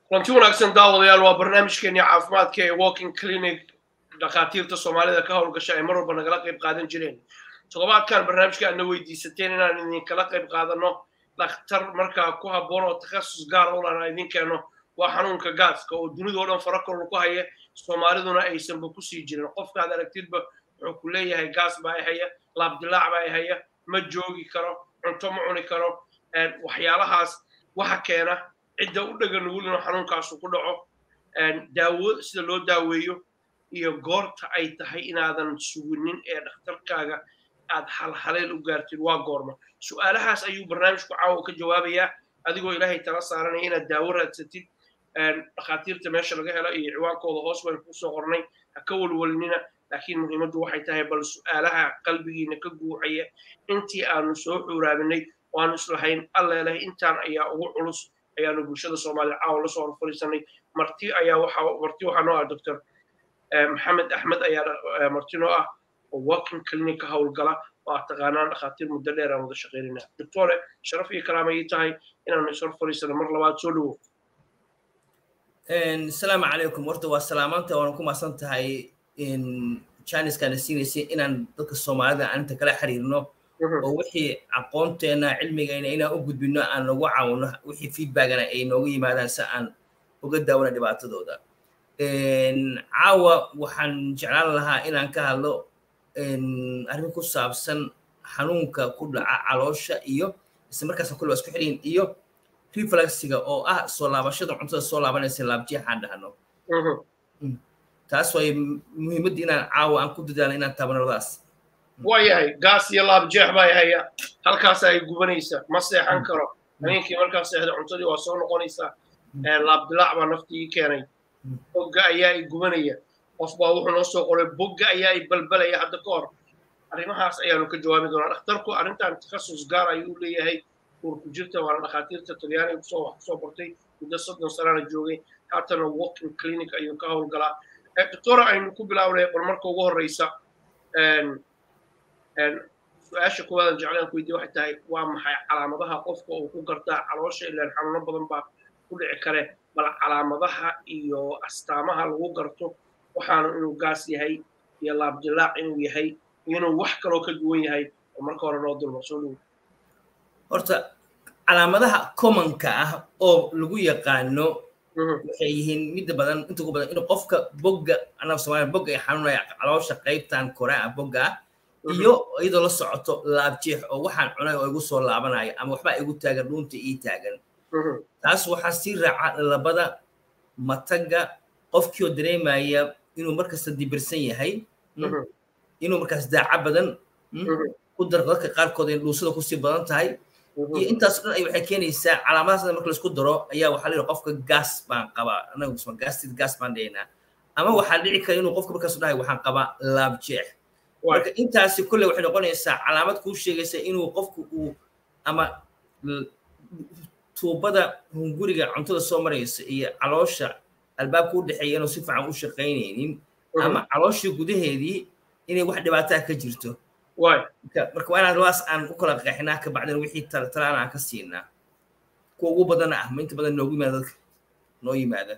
kulanti wanaagsan daawadayaal waa barnaamijkeennii caafimaadka ee walking clinic dhakhaatiirta soomaalida ka howlgasha ay mar walba nagala qayb qaadan jireen toddobaadkan barnaamijka aadna weydiisateen inaan idinkala qayb qaadano dhakhtar markaa ku habboon oo takhasus gaar u lana idin keeno waa xanuunka gaaska oo dunidao dhan farakorla ku haya soomaaliduna aysanba kusii jirin qofkaad aragtidba wuxuu ku leeyahay gaas baa i haya laabdilaac baa i haya ma joogi karo cunto ma cuni karo waxyaalahaas waxa keena cidda u dhega nugul inuu xanuunkaasu ku dhaco daawo sida loo daaweeyo iyo goorta ay tahay inaadan suginin ee dhakhtarkaaga aad halhaleel u gaartid waa goorma su'aalahaas ayuu barnaamijku caawa ka jawaabayaa adigoo ilaahay tala saaranaya inaad daawo raadsatid dhakhaatiirta meesha laga helo iyo ciwaankooda hoos baynu kusoo qornay ha ka walwalinina laakiin muhiimaddu waxay tahay bal su'aalaha qalbigiina ka guuxaya intii aanu soo xuuraabinay waanu islahayn alleeleh intaan ayaa ugu culus ayaanu bulshada soomaalida caawa lasoo horfariisanay marti ayaa waxa marti waxaa noo ah doctor maxamed axmed ayaa marti noo ah oo walking clinic ka howlgala oo aad taqaanaan dhakhaatiir muddo dheer aan wada shaqaynayna doctore sharaf iyo karaama ii tahay inaanu is horfariisano mar labaad soo dhowo asalaamu calaykum horta waa salaamaanta waana ku maasan tahay janiskana siinaysay inaan dadka soomaalida aan inta kala xiriirno oo wixii aqoonteena cilmigayna inaan u gudbino aan nagu caawino wixii feedbackana ay nooga yimaadaan si aan uga daawano dhibaatadooda caawa waxaan jeclaan lahaa inaan ka hadlo arrin ku saabsan xanuunka ku dhaca caloosha iyo isla markaas kulle waa isku xidhiin iyo reflexiga oo ah soo laabashada cuntada soo laabanaysa laabjeexaan dhahno taas way muhiimadda inaan caawa aan ku dadaalo inaan taabano labadaas waayahay gaas iyo laabjeex baa haya halkaas ay gubanaysa ma seexan karo habeenkii markaa seexda cuntadii waa soo noqonaysaa laabdilaac baa naftii keenay bogga ayaa i gubanaya qof baa wuxuu noo soo qoray bogga ayaa i balbalaya hadda ka hor arrimahaas ayaanu ka jawaabi doonaa dhakhtarku arrintan takhasus gaar ayuu leeyahay uurku jirta waana dhakhaatiirta talyaaniga kusoo wax kusoo bartay muddo soddon sanana joogay haatana walking clinic ayuu ka howlgalaa doctora aynu ku bilaabnay bal marka ugu horreysa su-aasha kuwaadan jeclaan ku weydiye waxay tahay waa maxay calaamadaha qofka uu ku gartaa caloosha ilaan xanuuno badan baa ku dhici kare bal calaamadaha iyo astaamaha lagu garto waxaanu inuu gaas yahay iyo laabdilaac inuu yahay iyo inuu wax kaloo ka duwan yahay oo marka hore noo dulma soo dhowo horta calaamadaha commonka ah oo lagu yaqaano waxay yihiin midda badan inta ugu badan inuu qofka bogga anaga soomaaliya bogga ay xanuunaya caloosha qaybtan kore ah bogga ah iyo iyadoo la socoto laabjeex oo waxaan cunay oo igu soo laabanaya ama waxbaa igu taagan dhuunta ii taagan taas waxaa sii raaca labada matagga qofkii oo dareemaya inuu markasta dibirsan yahay inuu markaas daaca badan ku dar dadka qaarkood ay dhuusada kusii badan tahay iyo intaas dhan ay waxay keenaysaa calaamadaas marka laisku daro ayaa waxaa leeyahay qofka gaas baan qabaa anagu gaastid gaas baan dhaynaa ama waxaa dhici kara inuu qofka markaas dhahay waxaan qabaa laabjeex marka intaasi kolle waxay noqonaysaa calaamad kuu sheegaysa inuu qofku uu ama tuubada hunguriga cuntada soo maraysa iyo caloosha albaabka u dhexeeya inuu si fiican u shaqaynaynin ama calooshii gudaheedii inay wax dhibaataa ka jirto marka waa inaan labaas aan u kala qeexinaa ka bacdina wixii talaan aan ka siinaa kuwa ugu badana ah ma inta badan noogu yimaada dadka noo yimaada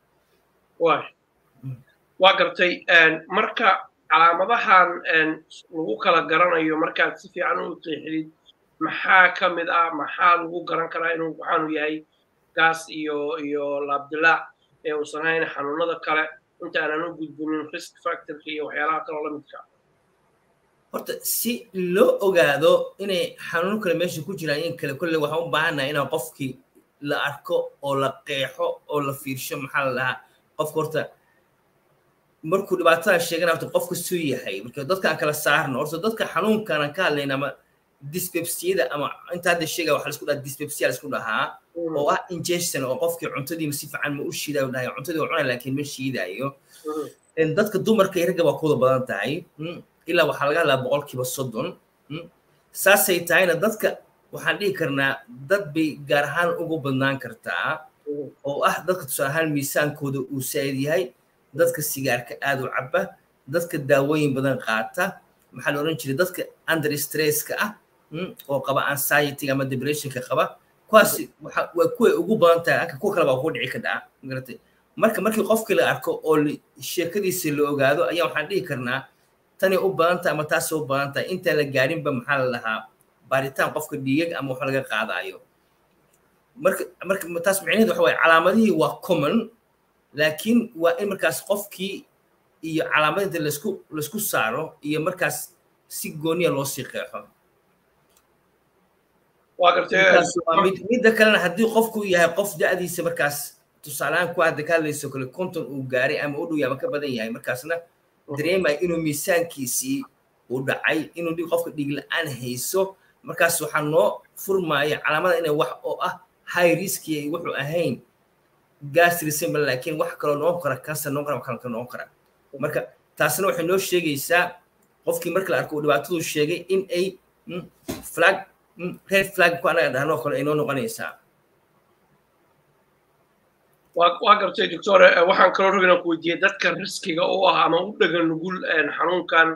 waa gartay marka calaamadahan lagu kala garanayo markaad si fiican u qeexdid maxaa ka mid ah maxaa lagu garan karaa inuu waxaanu yahay gaas iyo iyo laabdilaac ee uusan hayn xanuunada kale inta aanan u gudbinin risk factorka iyo waxyaalaha kaloo la midka horta si loo ogaado inay xanuuno kale meesha ku jiraan in kale kolle waxaan u baahannaha inaan qofkii la arko oo la qeexo oo la fiirsho maxaa la dhahaa qofka horta markuu dhibaatada sheegana horta qofka suu yahay marka dadkaan kala saarno horta dadka xanuunkanan ka hadlayna ama dyspepsiyada ama inta hadda sheegaya waxa laisku dhaha dyspepsia laisku dhahaa oo ah ingestion oo qofkii cuntadiima si fiican ma u shiidayo dhahay cuntadii waa cunay laakiin ma shiidayo dadka dumarka iyo ragga waa kuwada badan tahay ilaa waxaa laga hadlaa boqolkiiba soddon saasay tahayna dadka waxaan dhihi karnaa dad bay gaar ahaan ugu badnaan kartaa oo ah dadka tusaale ahaan miisaankooda uu saa'id yahay dadka sigaarka aad u caba dadka daawooyin badan qaata maxaa la odhan jiray dadka under stresska ah oo qaba anxiety ama depressionka qaba kuwaasi waa kuway ugu badan tahay anka kuwa kale baa ku dhici ka dhaca magaratay marka markii qofkii la arko oo sheekadiisa la ogaado ayaa waxaan dhihi karnaa tani u badan tahay ama taasay u badan tahay intaan la gaarinba maxaa la lahaa baaritaan qofka dhiigag ama wax laga qaadaayo marka marka taas micnaheedu waxa waaye calaamadihii waa common laakiin waa in markaas qofkii iyo calaamadinta laisku laisku saaro iyo markaas si gooniya loo sii qeexo midda kalena haddii qofku yahay qof da'diisa markaas tusaalehaan ku hadda ka hadlayso kale konton uu gaaray ama u dhow ama ka badan yahay markaasna dareemaya inuu miisaankiisii uu dhacay inuu qofka dhiig la-aan hayso markaas waxaa noo furmaya calaamada inay wax oo ah high riski ay wuxuu ahayn gasrisembal laakiin wax kaloo noqon kara cancer noqon kara kalka noqon kara marka taasna waxay noo sheegaysaa qofkii marka la arko uu dhibaatadu sheegay in ay flag red flag ku anaga dhahno kale ay noo noqonaysaa waa gartay doctor waxaan kaloo raba inaan ku weydiiyey dadka riskiga u ah ama u dhagan nugul xanuunkan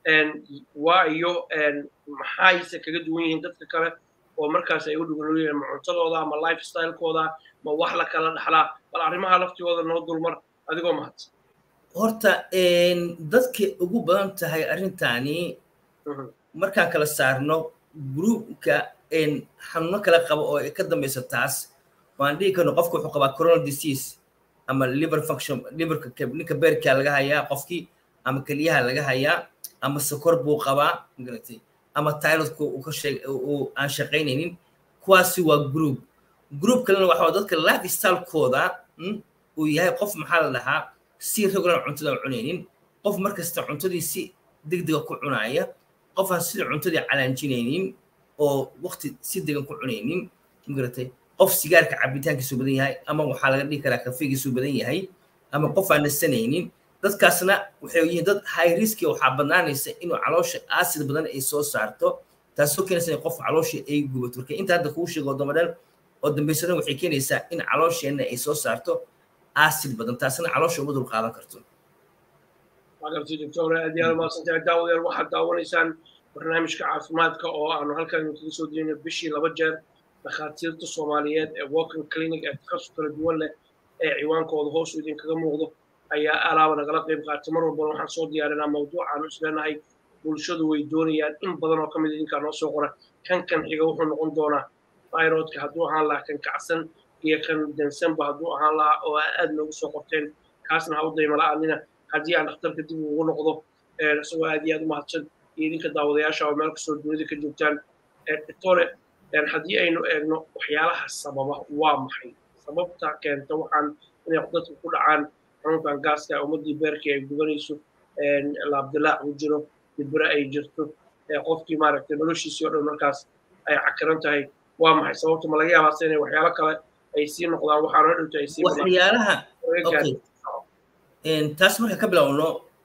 waayo maxayse kaga duwan yihiin dadka kale oo markaas ay u dhugan yihiin ma cuntadooda ama lifestylekooda ma wax la kala dhaxlaa bal arrimaha laftigooda noo dulmar adigoo mahadsan horta dadka ugu badan tahay arrintani markaan kala saarno gruupka xanuuno kala qaba oo ka dambaysa taas waan dhihi karno qofka wuxuu qabaa coronal disease ama liver function liverka ninka beerkaa laga hayaa qofkii ama keliyaha laga hayaa ama sokor buu qabaa magaratay ama tyrodka uu ka sheeg uu aan shaqaynaynin kuwaasi waa group group kalena waxa dadka lifestylekooda uu yahay qof maxaa la dhahaa si regular cuntada cunaynin qof markasta cuntadii si degdega ku cunaaya qof aan sida cuntadii calaanjinaynin oo waqti si degan ku cunaynin magaratay qof sigaarka cabitaankiisu badan yahay ama waxaa laga dhihi karaa kafeegiisu badan yahay ama qof aan nasanaynin dadkaasna waxay yihiin dad high riski waxaa badnaanaysa inuu caloosha acid badan ay soo saarto taasoo keenaysa in qof caloosha ay gubato marka inta hadda kuu sheego damadhan oo dambaysadan waxay keenaysaa in caloosheenna ay soo saarto acid badan taasna caloosha uma dul qaadan karto magarti doctor aad iyo aad mahadsantahay daawadayaal waxaad daawanaysaan barnaamijka caafimaadka oo aanu halkan idinkaga soo diyeyno bishii laba jeer dhakhaatiirta soomaaliyeed ee walking clinic ee takhasus kala duwan leh ee ciwaankooda hoos idinkaga muuqdo ayaa alaaba nagala qayb qaatay mar walbana waxaan soo diyaarinaa mawduucaanu isleenahay bulshadu way doonayaan in badan oo ka mid idinkaa noo soo qora kan kan xiga wuxuu noqon doonaa thyroidka hadduu ahaan lahaa kan kacsan iyo kan dansanba hadduu ahaan lahaa oo aad noogu soo qorteen kaasna ha u daymala'aanina haddii aan dhakhtarka dib ugu noqdo isagoo aad iyo aad u mahadsan iyo idinka daawadayaasha oo meel kastoo dunida ka joogtaan doctore haddii aynu eegno waxyaalaha sababa waa maxay sababta keenta waxaan inay dadka ku dhacaan xanuunkan gaaska ummaddii beerkii ay gubanayso laabdilaac ku jiro dibire ay jirto qofkii maaragtay noloshiisii oo dhan markaas ay cakiran tahay waa maxay sababta ma laga yaabaase inay waxyaalo kale ay sii noqdaan waxaan hor dhowta ay sii waxyaalaha taas marka ka bilowno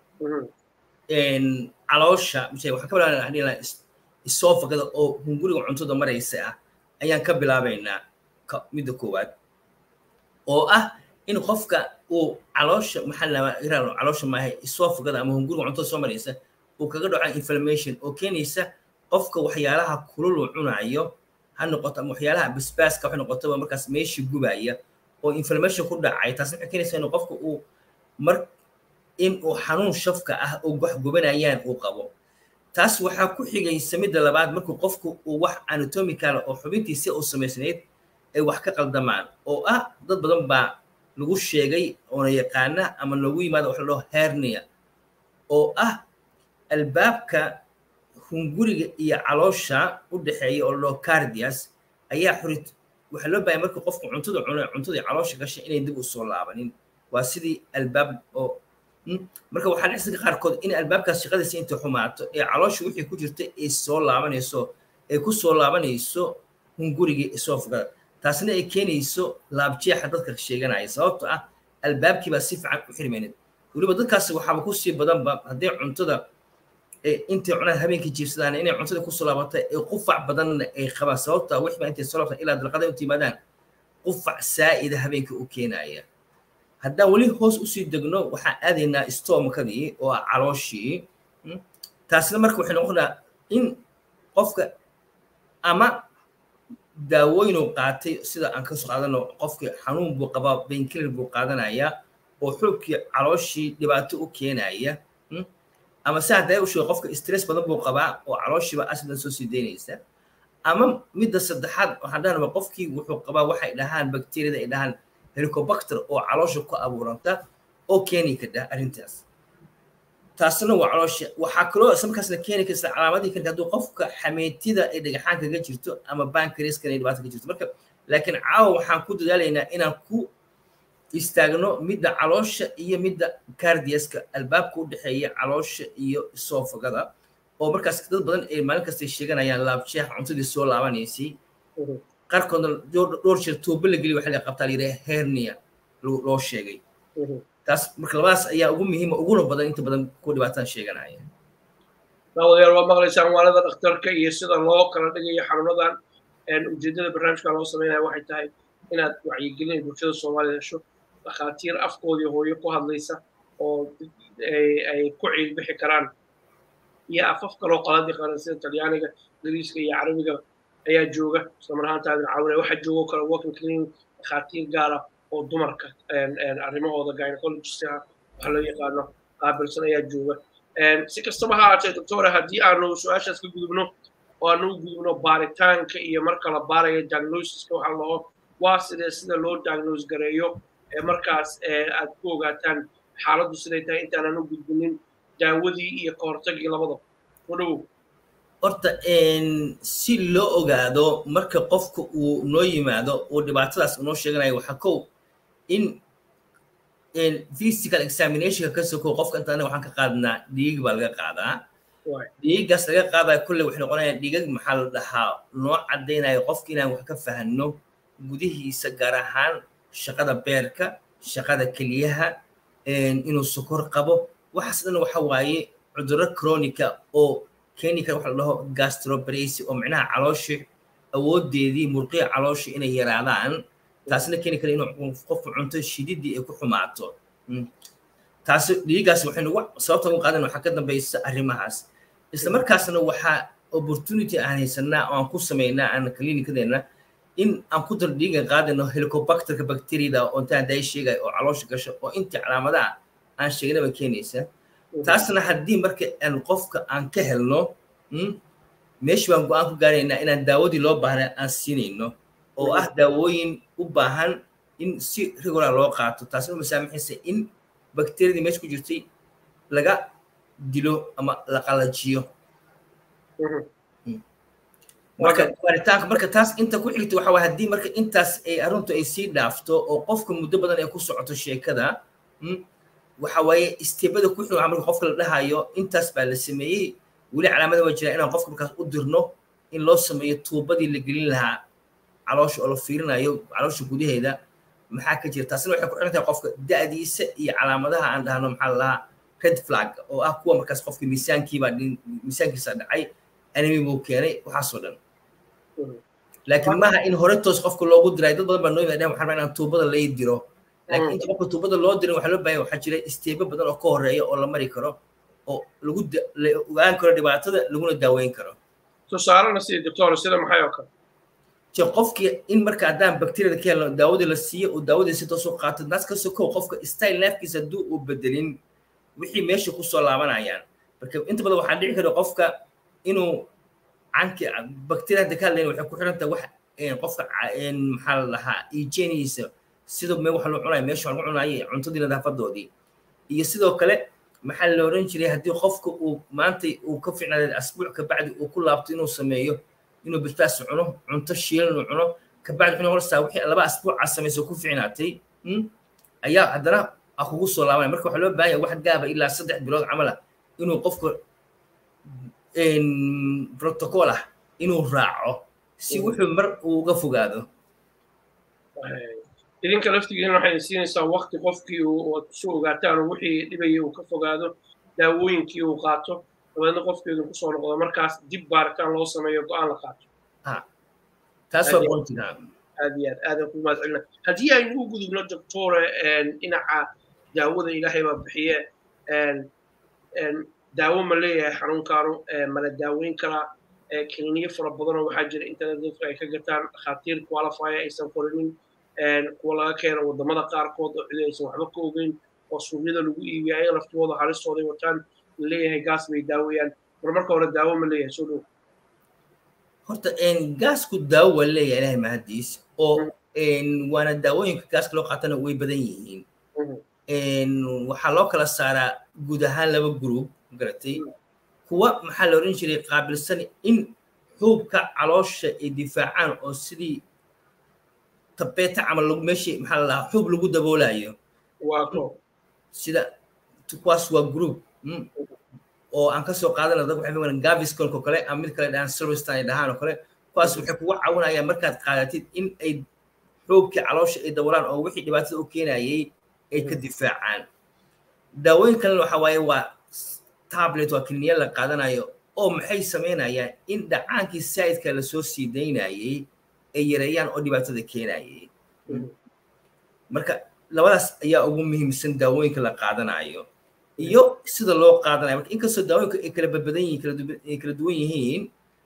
caloosha mise waxaan ka bilaabnaa isoofagada oo hunguriga cuntada maraysa ah ayaan ka bilaabaynaa midda koowaad oo ah in qofka uu caloosha maxaa lama iraan caloosha maaha isoofagada ama hunguriga cuntada soo maraysa uu kaga dhaco inflammation oo keenaysa qofka waxyaalaha kulul uu cunayo ha noqoto ama waxyaalaha basbaaska waxay noqotaba markaas meesha gubaya oo inflammation ku dhacay taasna waxay keenaysaa in qofka uu mar in uu xanuun shafka ah oo wax gubanayaan uu qabo taas waxaa ku xigaysa midda labaad markuu qofku uu wax anatomical oo xubintiisi uu samaysnayd ay wax ka qaldamaan oo ah dad badan baa lagu sheegay oona yaqaana ama loogu yimaado wax la dhaho hernia oo ah albaabka hunguriga iyo caloosha u dhexeeya oo la dhaho cardias ayaa xurid waxaa loo baahaya markuu qofku cuntada cuno cuntada caloosha gashay inay dib u soo laabanin waa sidii albaab oo marka waxaa dhexsiga qaarkood in albaabkaas shaqadiisa intay xumaato ee caloosha wixii ku jirta ay soo laabanayso ay ku soo laabanayso hungurigii isoofgada taasna ay keenayso laabjeexa dadka sheeganaya sababto ah albaabkii baa si fiican u xirmaynin weliba dadkaasi waxaaba kusii badanba haddii cuntada intay cunaan habeenkii jiibsadaan inay cuntada kusoo laabata ee qufac badanna ay qabaan sababta wixbaa intay soo laabtaan ilaa dalqada inta yimaadaan qufac saa'ida habeenkii u keenaya haddaan weli hoos usii degno waxaan aadaynaa stomkadii oo ah calooshii taasna marka waxay noqonaa in qofka ama daawooyin uu qaatay sida aan kasoo qaadano qofkii xanuun buu qabaa bainkiller buu qaadanayaa oo xoogkii calooshii dhibaato u keenaya ama si hadday u sheego qofka stress badan buu qabaa oo calooshiiba asidan soo sii daynaysa ama midda saddexaad waxaan dhahnaba qofkii wuxuu qabaa waxay dhahaan bakteriyada ay dhahaan helicobacter oo caloosha ku abuuranta oo keeni kadha arrintaas taasna waa caloosha waxaa kaloo isla markaasna keeni karta calaamadii keeni hadduu qofka xameetida ay dhagaxaan kaga jirto ama bankariaskan ay dhibaato ka jirto marka laakiin caawa waxaan ku dadaalaynaa inaan ku istaagno midda caloosha iyo midda cardiaska albaabka u dhexeeya caloosha iyo soofagada oo markaas dad badan ay maalin kastay sheeganayaan laabjeex cuntadii soo laabanaysay qaarkoodna dhowr jeer tuubo la geliy waxa la qabtaa layidhaha hernia loo sheegay taas marka labadaas ayaa ugu muhiima uguna badan inta badan ku dhibaataan sheeganaya daawadayaal waa maqlaysaan waalada dhakhtarka iyo sida loo kala dhigayo xanuunadan ujeedada barnaamijka loo sameynaya waxay tahay inaad wacyigelin bulshada soomaalida hesho dhakhaatiir afkoodii hooyo ku hadlaysa oo ay ku ciilbixi karaan iyo afaf kaloo qalad yaqaana sida talyaaniga ingiriiska iyo carabiga ayaa jooga islamar ahaantaadin caawinaya waxaa joogo kale working clinic dhakhaatiir gaara oo dumarka arrimahooda gynecologistaha waxa loo yaqaano qaabilsan ayaa jooga si kastaba ha aatee doctora haddii aanu su-aashaas ka gudubno oo aanu u gudubno baaritaanka iyo marka la baarayo diagnosiska waxaa laho waa sidee sida loo diagnose gareeyo markaas aad ku ogaataan xaaladdu siday tahay intaanan u gudbinin daawadii iyo kahortagii labadaba u dhowow horta si loo ogaado marka qofka uu noo yimaado uu dhibaatadaas unoo sheeganayo waxaa kow in physical examinationka ka sokow qofka inta anaga waxaan ka qaadnaa dhiig baa laga qaadaa dhiigaas laga qaadaya kulle waxay noqonayaan dhiigag maxaa la dhahaa noo caddaynayo qofka inaan wax ka fahanno gudihiisa gaar ahaan shaqada beerka shaqada keliyaha inuu sokor qabo waxaas dhan waxa waaye cudurro chronica oo keeni kara waxa la dhaho gastrobrasi oo micnaha calooshi awoodeedii murqiya calooshi inay yaraadaan taasna keeni kara inuu qofku cunto shididii ay ku xumaato taasi dhiigaas waxaynu sababta ugu qaadan waxaa ka dambaysa arrimahaas isla markaasna waxaa opportunity aan haysanaa oo aan ku samaynaa aan klinikadeenna in aan ku dar dhiigan qaadano helicobacterka bacteriada oo intaan haday sheegaya oo caloosha gasho oo intii calaamadaha aan sheegnaba keenaysa taasna haddii marka aan qofka aan ka helno meeshi baan go-aan ku gaaraynaa inaan daawadii loo baahnay aan siinayno oo ah daawooyin u baahan in si regular loo qaato taasna masaamaxaysa in bakteriyadii meesha ku jirtay laga dilo ama la qalajiyo marka baaritaanka marka taas inta ku xigta waxa waye haddii marka intaas ay arrintu ay sii dhaafto oo qofka muddo badan ay ku socoto sheekada waxa waaye isteebada ku xig marka qofka la dhahayo intaas baa la sameeyey weli calaamada waa jira inaan qofka markaas u dirno in loo sameeyo tuubadii la gelin lahaa caloosha oo la fiirinayo caloosha gudaheeda maxaa ka jira taasina waxay ku xiran tahay qofka da'diisa iyo calaamadaha aan dhahno maxaa la dhahaa red flag oo ah kuwa markaas qofka miisaankiibaa miisaankiisa dhacay animi buu keenay waxaasoo dhan laakiin maaha in hore toos qofka loogu diray dad badan baa noo yimaadeen waxaan rabaa inaan tuubada lay diro laakiin inta qofka tuubada loo dirin waxaa loo baahan waxaa jira isteebo badan oo ka horeeya oo la mari karo oo lagu la ogaan karo dhibaatada laguna daaweyn karo tusaalena sida doctor sida maxay oo kale je qofkii in marka haddaan bakteriyada ka helno daawadii la siiyo uu daawadii si toos u qaato naas ka sokow qofka style lifekiisa hadduu uu bedelin wixii meesha kusoo laabanayaan marka inta badan waxaa dhici kara qofka inuu canki bakteriya hadda ka hadlayn waxay ku xiran tahay wax qofka maxaa la dhahaa hygieniisa sida me waxa loo cunayo meesha lagu cunayo cuntadii nadaafadoodii iyo sidoo kale maxaa la oran jiray haddii qofka uu maanta uu ka ficnaaday asbuuc kabacdi uu ku laabto inuu sameeyo inuu bisbaas cuno cunto shiilan uu cuno kabacdi wuxuu noqonaysaa wixii laba asbuuca samayso ku ficnaatay ayaa haddana a kugu soo laabanaya marka waxaa loo baahan yahay wax gaaba ilaa saddex bilood camal ah inuu qofka protocol ah inuu raaco si wuxuu mar uu uga fogaado idinka laftigiina waxay siinaysaa wakti qofkii uu su ogaataan oo wixii dhibayay uu ka fogaado daawooyinkii uu qaato dabeedna qofkeedu kusoo noqdo markaas dib baaritaan loo sameeyo go-aan la qaato taas waa qoontiga aad iyo aad aadan ku mahad celina haddii aynu u gudubno doctore dhinaca daawada ilaahay baa bixiye daawo ma leeyahay xanuunkaanu mala daaweyn karaa kliniyo fara badanoo waxaa jira internet dadku ay ka gataan dhakhaatiir qualifyer aysan qorinin kuwa laga keeno wadamada qaarkood oo cidi aysan waxba ka ogeyn oo suuqyada lagu iibiya ayaga laftooda halistooday wataan leeyahay gaas bay daawayaan mar marka hore daawo ma leeyahay soo dhow horta gaasku daawo waa leeyahay ilahay mahadiis oo waana daawooyinka gaaska loo qaatana way badan yihiin waxaa loo kala saaraa guud ahaan laba group garatay kuwa maxaa la odhan jiray qaabilsan in xuubka caloosha ay difaacaan oo sidii tabeeta camal meeshii maxaa la dhahaa xuub lagu daboolayo sida kuwaas waa group oo aan kasoo qaadana dad waxay fagan gaviscolko kale ama mid kale dhahaan silverstan ay dhahaan oo kale kuwaas waxay kugu caawinayaan markaad qaadatid in ay xuubkii caloosha ay daboolaan oo wixii dhibaatada u keenayay ay ka difaacaan daawooyin kalena waxa waaye waa tablet waa kliniya la qaadanayo oo maxay samaynayaan in dhacaankii saidka lasoo sii daynayay ay yareeyaan oo dhibaatada keenayay marka labadaas ayaa ugu muhiimsan daawooyinka la qaadanayo iyo sida loo qaadanayo marka inkastoo daawooyinka ay kala badbadan yihiin ay kala duwan yihiin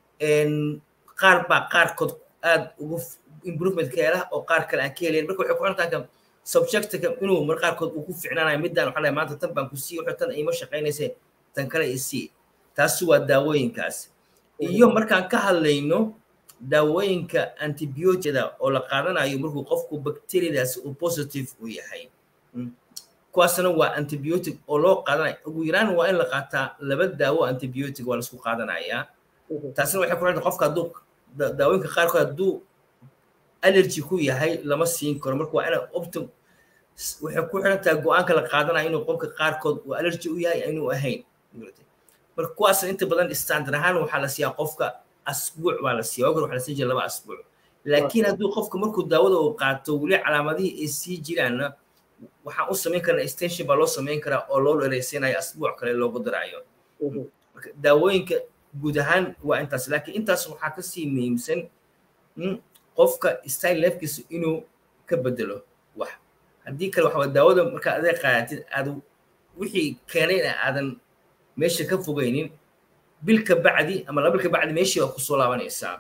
qaar baa qaarkood aad ugu improvement ka hela oo qaar kale aan ka helayn marka waxay ku xirtaan subjectka inuu mar qaarkood uu ku ficnaanayo midaan waxaa maanta tan baan ku sii wuxuu tan ima shaqaynaysa tan kale isii taasi waa daawooyinkaas iyo markaan ka hadlayno daawooyinka antibioticda oo la qaadanayo markuu qofku bacteriadaasi uu positive u yahay kuwaasna waa antibiotic oo loo qaadanayo ugu yaraan waa in la qaataa laba daawo antibiotic waa laisku qaadanayaa taasina waxay ku xirta qofka hadduu daawooyinka qaarkood hadduu allergy ku yahay lama siin karo marka waa ina optim waxay ku xiran tahay go-aanka la qaadanayo inuu qofka qaarkood uu allergy u yahay inuu ahayn marka kuwaasna inta badan standard ahaan waxaa la siiyaa qofka asbuuc baa la siiya wagar waxaa la siin jira laba asbuuc laakiin hadduu qofka markuu daawada uu qaato weli calaamadihii ay sii jiraanna waxaan u samayn karnaa extension baa loo samayn karaa oo loo dhereysanayo asbuuc kale loogu daraayo marka daawooyinka guud ahaan waa intaas laakiin intaas waxaa kasii muhiimsan qofka style lefkiisa inuu ka bedelo wax haddii kale waxaa daawada markaa adeeg qaadatid aad wixii keenayna aadan meesha ka fogaynin bil ka bacdi ama laba bil ka bacdi meeshii waa kusoo laabanaysaa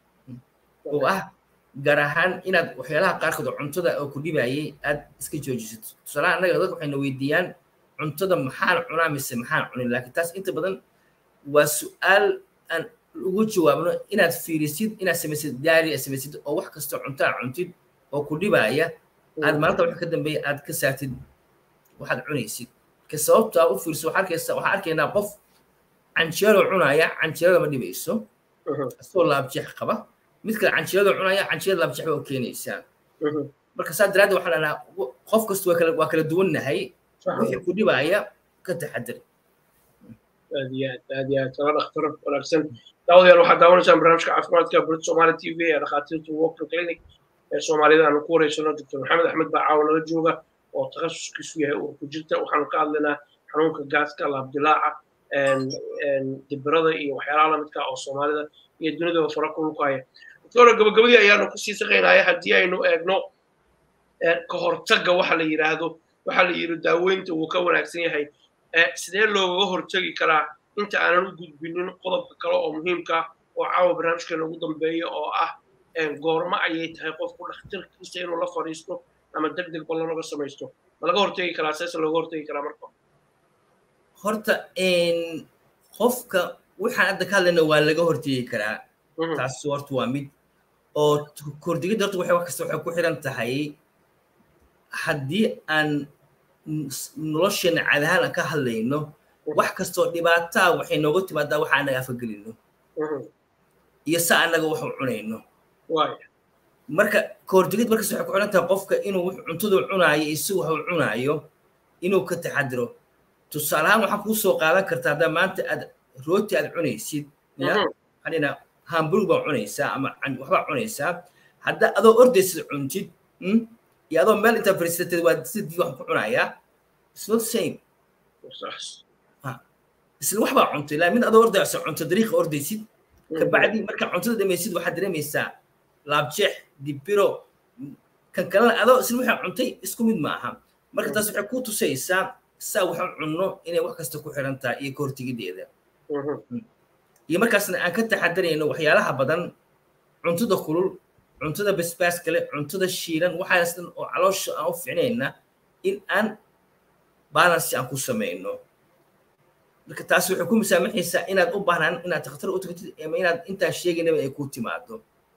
oo ah gaar ahaan inaad waxyaalaha qaarkood oo cuntada oo ku dhibayay aad iska joojisid tusaalaha annaga dadka waxayna weydiiyaan cuntada maxaan cunaa mise maxaan cunin laakiin taas inta badan waa su-aal aan ugu jawaabno inaad fiirisid inaad samaysid daari aad samaysid oo wax kastoo cuntaa cuntid oo ku dhibaya aad maalinta wax ka dambeeya aad ka saartid waxaad cunaysid ka sababtaa u fiirso waxaa arkaysa waxaa arkaynaa qof canjeelo cunaya canjeelada ma dhibayso asoo laabjeex qaba mid kale canjeelada cunaya canjeelada laabjeex ba u keenaysaa marka saa daraaddeed waxaa dhahnaa qof kasta waa kala waa kala duwannahay wixii ku dhibaya ka taxadir aad iyo aad aad iyo aad kala dhakhtar wanaagsan daawadayaal waxaad daawanaysaan barnaamijka caafimaadka brit somali t v ee dhakhaatiirta walking clinic ee soomaalida aanu ku wareysano doctor maxamed axmed baa caawa nala jooga oo takhasuskiisu yahay uu ku jirta waxaanu ka hadlaynaa xanuunka gaaska laabdilaaca dibirada iyo waxyaalaha lamidka oo soomaalida iyo dunidaba fara kulku haya doctora gabagabadii ayaanu kusii saqaynaya haddii aynu eegno ka hortagga waxa la yidhaahdo waxa la yidhi daaweynta wuu ka wanaagsan yahay sidee loogaga hortegi karaa inta aanan u gudbinin qodobka kale oo muhiimka oo caawa barnaamijkeena ugu dambeeya oo ah goormo ayay tahay qofku dhakhtarkiisa inuu la fadhiisto ama deg deg ballanoga samaysto ma laga hortegi karaa seese looga hortegi karaa marka horta qofka waxaan hadda ka hadlayna waa laga hortegi karaa taas horta waa mid oo kordigidda horta waxay wax kasta waxay ku xiran tahay haddii aan nolosheena cadahaan aan ka hadlayno wax kastoo dhibaataa waxay nooga timaadaa waxa anaga afagelino iyo sa anaga wax u cunayno marka kahortegid markas waxay ku xiran tahay qofka inuu cuntadu cunaayo isagu wax u cunaayo inuu ka taxadiro tusaale ahaan waxaa kuu soo qaadan kartaa haddaa maanta aad rooti aad cunaysid ya hadhina hamburg baa cunaysaa ama waxbaa cunaysaa hadda adoo ordaysid cuntid iyo adoo meel intaa fariisateed waa sidii wax ku cunayaa it's not same isla wax baa cuntay laa mid adoo ordaysa cunto dariiqa ordaysid kabacdi markaa cuntada dhamaysid waxaad dareemaysaa laabjeex dibiro kan kalena adoo isla waxaa cuntay isku mid ma aha marka taas waxay ku tusaysaa saa waxaan cunno inay wax kasta ku xiran tahay iyo kahortegideeda iyo markaasna aan ka taxadarayno waxyaalaha badan cuntada kulul cuntada basbaas kale cuntada shiilan waxaas dhan oo caloosha aan u ficnayna in aan balance aan ku samayno marka taas waxay ku musaamaxaysaa inaad u baahnaan inaad takhtar u tagtid ama inaad intaan sheegaynaba ay ku timaado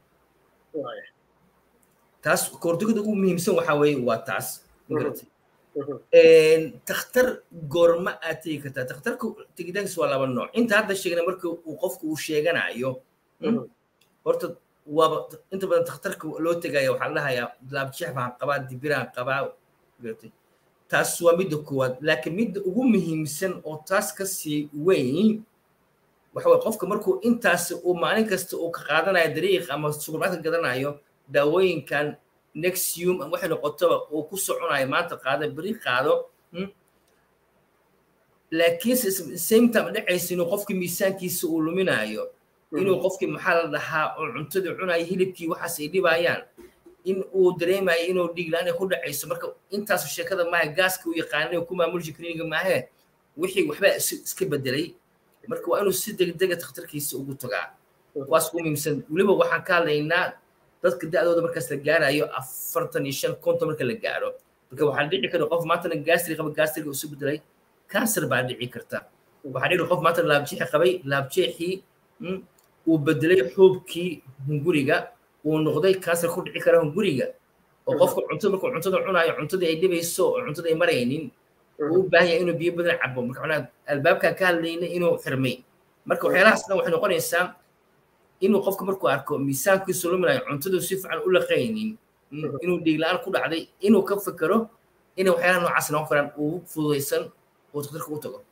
taas koordigada ugu muhiimsan waxaa weeye waa taas magaratay takhtar goorma aad tegi kartaa takhtarka tegitaankiis waa laba nooc inta hadda sheegna marka uu qofku uu sheeganayo horta waaba inta badan takhtarka loo tegaya waxaa la dhahayaa laabjeex baan qabaa dibiraan qabaa magaratay taas waa midda koowaad laakiin midda ugu muhiimsan oo taas ka sii weyn waxa waye qofka markuu intaas uu maalin kasta uu ka qaadanayo dariiq ama subarmarket gadanayo daawooyinkan nexium ama waxay noqotoba uu ku soconayo maanta qaado beri qaado laakiinse same time dhacaysa inuu qofkii miisaankiisa uu luminayo inuu qofkii maxaa la dhahaa oo cuntadii cunayo hilibkii waxaas ay dhibayaan in uu dareemayo inuu dhiiglaan ay ku dhacayso marka intaas sheekada maaha gaaska uu yaqaanay ku maamulji kliniga maahe wixii waxbaa iska bedelay marka waa inuu si degdega takhtarkiisa ugu tagaa waas ugu muhiimsan weliba waxaan ka hadlaynaa dadka da'dooda markaas la gaarayo afartan iyo shan konton marka la gaaro marka waxaa dhici karta qof maantana gaastri qaba gaastriga isu bedelay cancer baa dhici karta waxaa dhici qof maantana laabjeexi qabay laabjeexii uu bedelay xuubkii hunguriga uu noqday cancer ku dhici kara hunguriga oo qofka cuntada markuu cuntada cunayo cuntadii ay dhibayso oo cuntada ay maraynin uu u baahan yahay inuu biyo badan cabo marka macnaha albaabkaan ka hadlayna inuu xirmay marka waxyaalahaas dhan waxay noqonaysaa inuu qofka markuu arko miisaankiisu luminayo cuntadu si fiican u laqaynin inuu dhiigla-aan ku dhacday inuu ka fikero inay waxyaalaha noocaas noqon karaan uu fududaysan uu daktarka u tago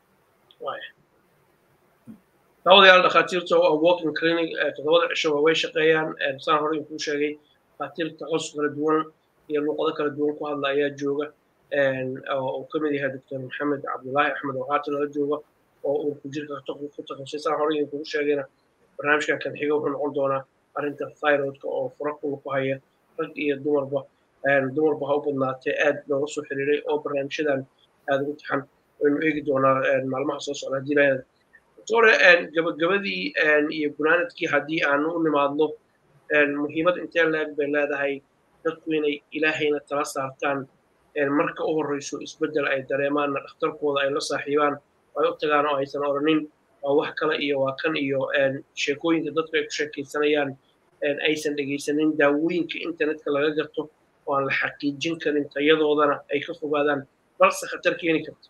daawadayaal dhakhaatiirta oo walking clinic toddobada cishoba way shaqeeyaan saan hore inkuu sheegay dhakhaatiir takhasus kala duwan iyo luuqado kala duwan ku hadla ayaa jooga oo uu ka mid yahay doctor maxamed cabdullaahi axmed oo haatan la jooga oo uu ku jirka ku takhasusay saan hore inkugu sheegayna barnaamijkan kan xiga wuxuu noqon doonaa arrinta thyroidka oo fura kula ku haya rag iyo dumarba dumarba ha u badnaatee aad looga soo xiriiray oo barnaamijyadan aad ugu taxan waynu eegi doonaa maalmaha soo socda haddii lahayd doctore gabagabadii iyo gunaanadkii haddii aanu u nimaadno muhiimad intee leeg bay leedahay dadku inay ilaahayna tala saartaan marka u horreyso isbeddel ay dareemaanna dhakhtarkooda ay la saaxiibaan ay u tagaan oo aysan odhanin waa wax kale iyo waa kan iyo sheekooyinka dadku ay ku sheekaysanayaan aysan dhegaysanin daawooyinka internetka laga gato oo aan la xaqiijin karin tayadoodana ay ka fogaadaan balse khatar keeni karta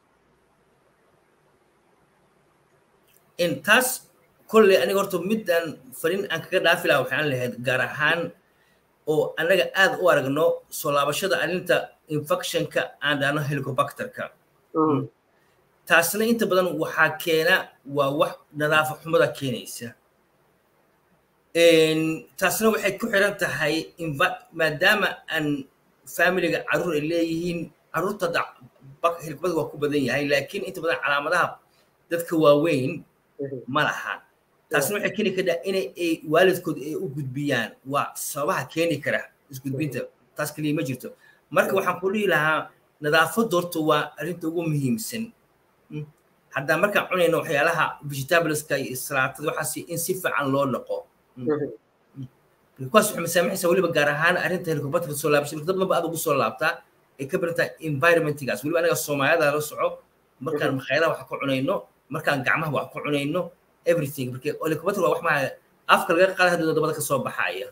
intaas kolley aniga horta midaan fariin aan kaga dhaafi laha waxaan lahayd gaar ahaan oo annaga aad u aragno soo laabashada arrinta infectionka aan dhahno helicobacterka taasna inta badan waxaa keena waa wax nadaafa xumada keenaysa taasna waxay ku xiran tahay maadaama aan familiga carruur ay leeyihiin carruurta helicobacter waa ku badan yahay laakiin inta badan calaamadaha dadka waaweyn ma laha taasna waxay keeni kartaa inay ay waalidkood ay u gudbiyaan waa sababaha keeni kara isgudbinta taas kaliya ma jirto marka waxaan ku dhihi lahaa nadaafadda horta waa arrinta ugu muhiimsan haddaa markaan cunayno waxyaalaha vegetableska iyo salaatada waxaas in si fiican loo dhaqo kuwaas waxay masaamaxaysaa weliba gaar ahaan arrinta helicobacterka soo laabashay dad badan ba aad ugu soo laabtaa ay ka barantahay environmentgaas weliba anaga soomaaliyada la soco markaan makhaayadaha wax ku cunayno markaan gacmaha wax ku cunayno everything marka helicobacter waa wax maa afka laga qaada haddii dabada ka soo baxaya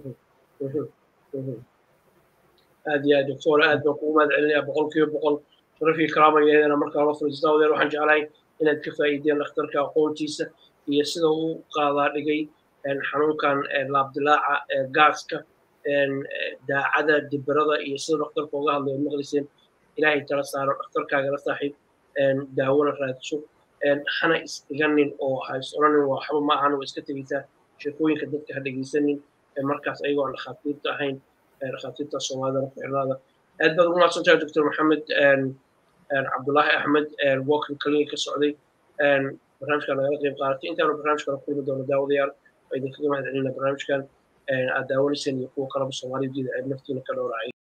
aad iyo aad doctor aad baan kugu mahad celinaya boqol kiiba boqol sharafii karaamayeedana markaa la fadhiistaa wadeen waxaan jeclahay inaad ka faa'iideen dhakhtarka aqoontiisa iyo sida uu qaadaa dhigay xanuunkan laabdilaaca gaaska daacada dibirada iyo sida dhakhtarka uga hadlayo maqliseen ilaahay tala saaro dhakhtarkaaga la saaxiib daawona raadso hana isdhiganin oo ha is odhanin waa waxba ma ahan waa iska tegeysaa sheekooyinka dadka ha dhegeysanin markaas ayagoo aan dhakhaatiirta ahayn dhakhaatiirta soomaalida ku xirnaada aad baad ugu mahadsan tahay doctor maxamed cabdullaahi axmed walking clinic ka socday barnaamijkan nagala qayb qaadatay intaanu barnaamijkan ku kulmi doono daawadayaal waa idinkaga mahad celina barnaamijkan aad daawanayseen iyo kuwa kalaba soomaaliyada naftiina ka dhowracay